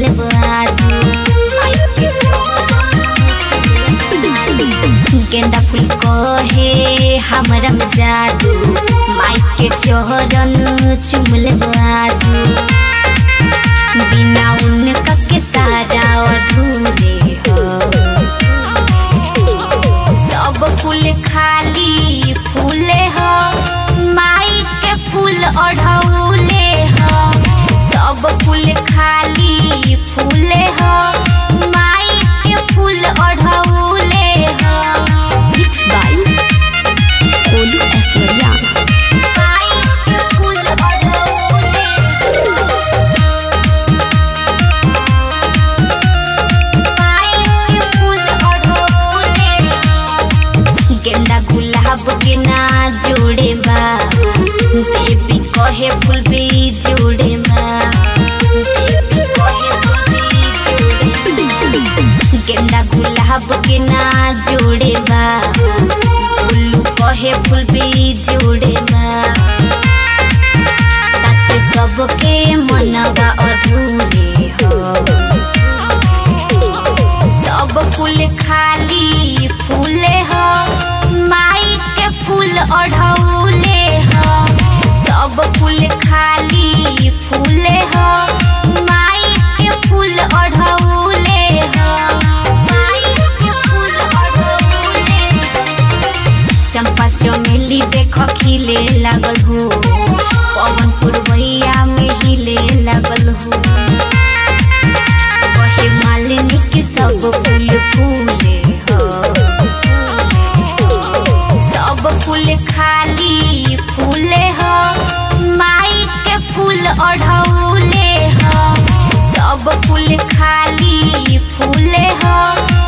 चुमले आजू गेंदा फूल कहे हमरा में जादू माइक के चोहरन चुमले आजू बिना उनका के सारा अधूरे हो सब फूल खाली फूले हो माई के फूल ओढ़ौले हो सब फूल खाली फूले हो माई के फूल ओढ़ौले हो मिक्स बाय कोलू ऐश्वर्या माई के फूल ओढ़ौले माई के फूल ओढ़ौले गेंदा गुलाब के ना जोड़े बा देवी कहे फूल भी जोड़े बा देवी कहे फूल भी जोड़े बा। गेंदा गुलाब के ना जोड़े बा फूलू कहे फूल भी जोड़े बा सच सबके मनवा अधूरे हो सब फूल खाली फूले हो माई के फूल ओढ़ौले हो सब फूल खाली फूले हो माई के फूल ओढ़ौले हो माई के फूल ओढ़ौले चंपा चमेली देख खिले लागल हो पवन पुरवैया में हिले लागल हो कहे मालिनी के सब फूल फूले हो सब फूल खाली फूले हो माई के फूल ओढ़ौले हो सब फूल खाली फूले हो